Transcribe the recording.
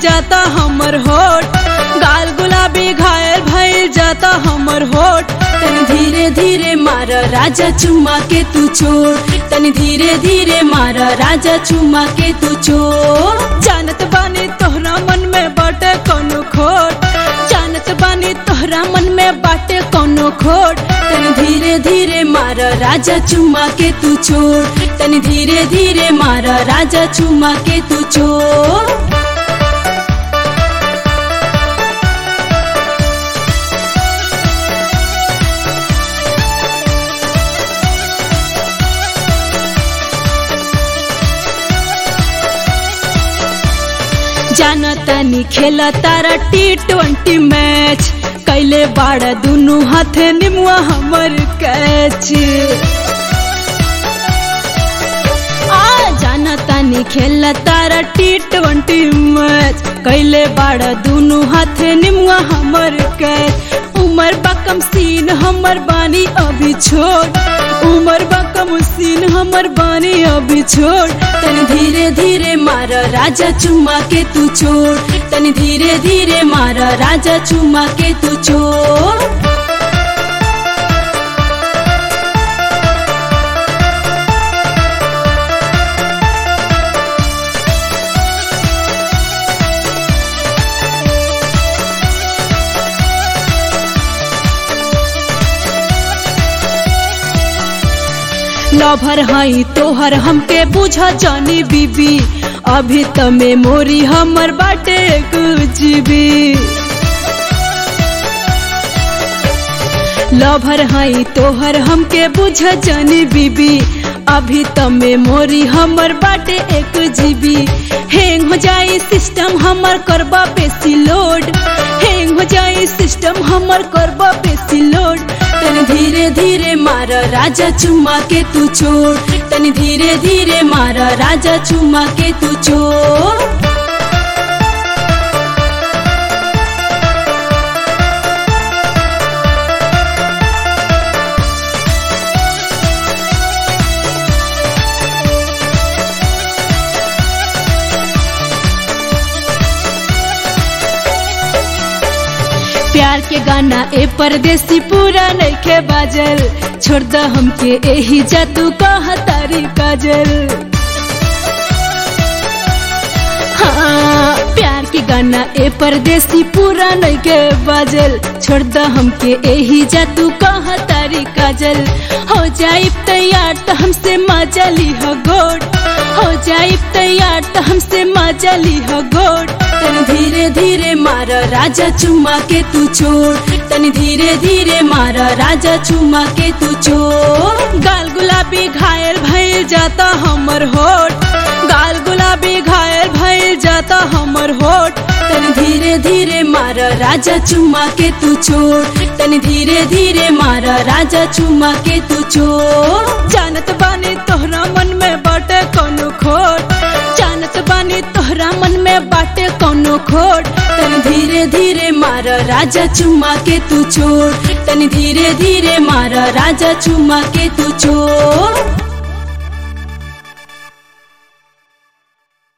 जाता हमर होठ गाल गुलाबी घायल भइल जाता हमर होठ तनी धीरे धीरे मार राजा चुमा के तू छोड़ तनी धीरे धीरे मार राजा चुमा के तू छोड़ जानत बानी तोहरा मन में बाटे कोनो खोट जानत बानी तोहरा मन में बाटे कोनो खोट तनी धीरे धीरे मार राजा चुमा के तू छोड़ तनी धीरे धीरे मार राजा चुमा के तू छोड़ जानतानी खेला तारा टी ट्वेंटी मैच कैले बाड़ा दुनु हाथे निमुआ हमर कैच आ जानतानी खेला तारा टी ट्वेंटी मैच कैले बाड़ा दुनु हाथे निमुआ हमर कैच उमर बकम सीन हमर बानी अभी छोड़ उमर बकम सीन हमर बानी अभी छोड़ तनी धीरे धीरे मार राजा चुमा के तू छोड़ तनी धीरे धीरे मार राजा चुमा के तू छोड़ लभर हई तोहर हमके बुझ जानी बीबी अभी त मेमोरी हमर बाटे जीबी लभर हई तोहर हमके बुझ जानी बीबी अभी त मेमोरी हमर बाटे एक जीबी हैंग हो जाई सिस्टम हमर करबा बेसी लोड हैंग हो जाई सिस्टम हमर करबा बेसी लोड तनी धीरे धीरे मार राजा चुमा के तू छोड़ तनी धीरे धीरे मार राजा चुमा के तू छोड़ प्यार के गाना ए परदेसी पूरा नइखे बाजल छोड़ द हमके एही जादू कहा तारी काजल हाँ प्यार के गाना ए परदेसी पूरा नइखे बाजल छोड़ द हमके एही जादू कहा तारी काजल हो जाई तैयार तो हमसे मजा ली हो गोट हो जाई तैयार तो हमसे मजा ली हो गोट तनी धीरे धीरे मार राजा चुमा के तू छोड़ तनी धीरे धीरे मार राजा चुमा के तू छोड़ गाल गुलाबी घायल भइल जाता हमर होठ गाल गुलाबी घायल भइल जाता हमर होठ तनी धीरे धीरे मार राजा चुमा के तू छोड़ तनी धीरे धीरे मार राजा चुमा के तू छोड़ जानत बानी तोहरा मन में बाटे कोनो खोट जानत बानी तोहरा मन में बाटे कोनो खोट तनी धीरे धीरे मार राजा चुमा के तू छोड़ तनी धीरे धीरे मार राजा चुमा के तू छोड़